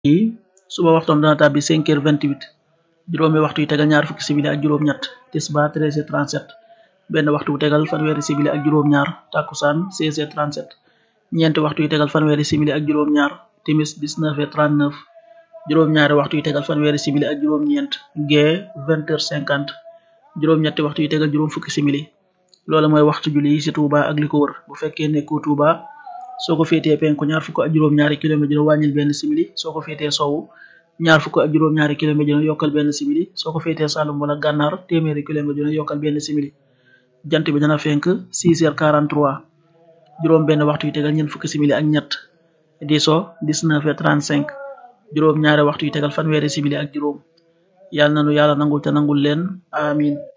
yi suba waxtoom dana tàbbi 5 heures 28 juróomi waxtu yu tegal ñaar fukki simili ak juróom ñett tisba 13 heures 37 benn waxtu bu tegal fanweeri simili ak juróom ñaar takkusaan 16 heures 37 ñeenti waxtu yu tegal fanweeri simili ak juróom ñaar timis 19 heures 39 juróom ñaari waxtu yu tegal fanweeri simili ak juróom ñeent gee 20 heures 50 juróom ñetti waxtu yu tegal juróom fukki simili loola mooy waxtu julli yi ci Touba ak li ko wër bu fekkee nekkoo Touba soo ko féetee penku ñaar fukk ak juróom ñaari kilomètre dina wàññil benn simili soo ko féetee sowu ñaar fukk ak juróom ñaari kilomètre dina yokkal benn simili soo ko féetee Saalum wala gànnaar téeméeri kilomètre dina yokkal benn simili jant bi dana fenk 6 heures 43 juróom benn waxtu yu tegal ñeent fukki simili ak ñett di so 19 heures 35 juróom ñaari waxtu yu tegal fanweeri simili ak juróom yàlla nanu yàlla nangul te nangul leen amin